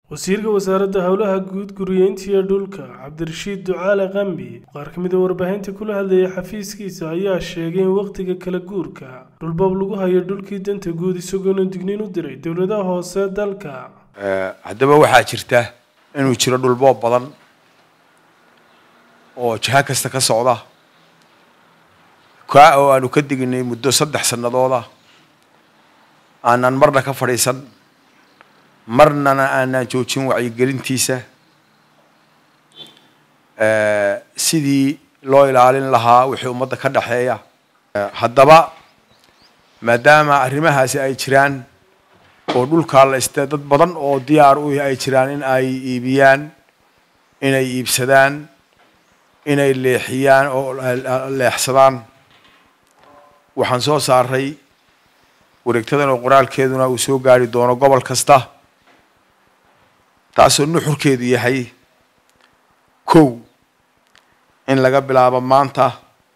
wasiirka wasaaradda howlaha guud guriyeynta iyo dhulka cabdirashiid ducaale qambi qaar ka mid a warbaahinta kula hadlayay xafiiskiisa ayaa sheegay in wakhtiga kala guurka dhulbab lagu hayo dhulkii danta guud isagoona digniin u diray dowladaha hoose dalka haddaba waxaa jirta inuu jiro dhulboob badan oo jiha kasta ka socda kaa oo aanu ka dignay muddo saddex sanadooda aanan marna ka fadhiisan marnana aanan joojin wacyigelintiisa sidii loo ilaalin lahaa wixii ummadda ka dhexeeya haddaba maadaama arrimahaasi ay jiraan oo dhulkaa la istee dad badan oo diyaar u ay jiraan in ay iibiyaan inay iibsadaan inay leexiyaan oo leexsadaan waxaan soo saaray wareegtadan oo qoraalkeeduna uu soo gaari doono gobol kasta taasoo nuxurkeedu yahay kow in laga bilaabo maanta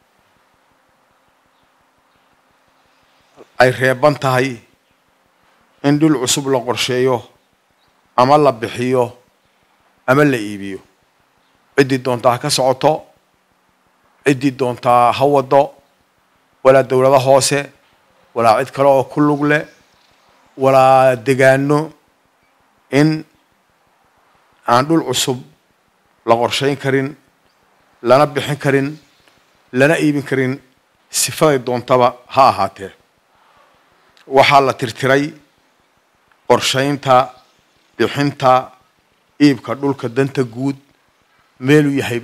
ay reeban tahay in dhul cusub la qorsheeyo ama la bixiyo ama la iibiyo ciddii doontaa ha ka socoto ciddii doontaa ha waddo walaa dowlado hoose walaa cid kale oo ku lug leh walaa degaano in aan dhul cusub la qorshayn karin lana bixin karin lana iibin karin sifaday doontaba ha ahaatee waxaa la tirtiray qorshaynta bixinta iibka dhulka danta guud meeluu yahayba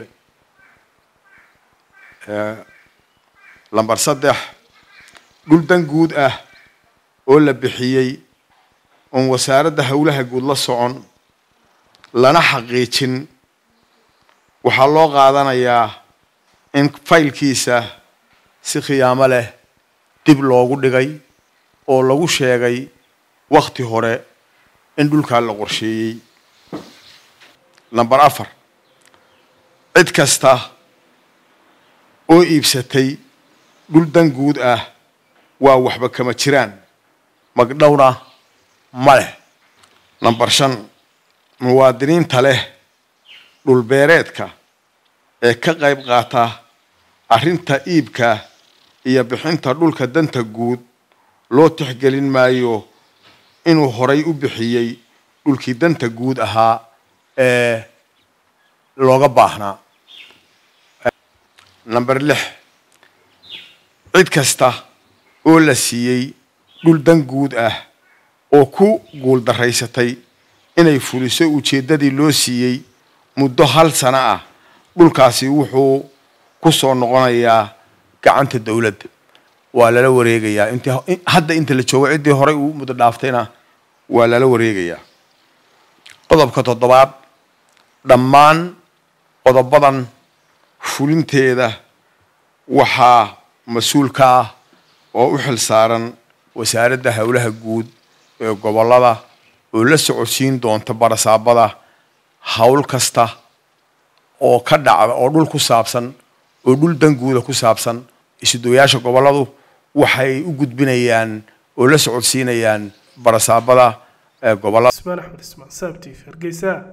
lamber saddex dhul dan guud ah oo la bixiyey oon wasaaradda howlaha guud la socon lana xaqiijin waxaa loo qaadanayaa in faylkiisa si khiyaamo leh dib loogu dhigay oo lagu sheegay wakti hore in dhulkaa la qorsheeyey number afar cid kasta oo iibsatay dhul dan guud ah waa waxba kama jiraan magdhowna ma leh number shan muwaadiniinta leh dhulbeereedka ee ka qayb qaata arrinta iibka iyo bixinta dhulka danta guud loo tixgelin maayo inuu horay u bixiyey dhulkii danta guud ahaa ee looga baahnaa number lix cid kasta oo la siiyey dhul dan guud ah oo ku guuldaraysatay inay fuliso ujeeddadii loo siiyey muddo hal sano ah dhulkaasi wuxuu ku soo noqonayaa gacanta dowladda waa lala wareegayaa int hadda inta la joogo ciddii horay uu muddo dhaaftayna waa lala wareegayaa qodobka toddobaad dhammaan qodobadan fulinteeda waxaa mas-uul ka ah oo u xil saaran wasaaradda howlaha guud ee gobollada oo la socodsiin doonta barasaabada howl kasta oo ka dhacda oo dhul ku saabsan oo dhul danguuda ku saabsan isudoyaasha gobolladu waxay u gudbinayaan oo la socodsiinayaan barasaabada ee gobollada ismaan axmed ismaan saabtiif hargeysa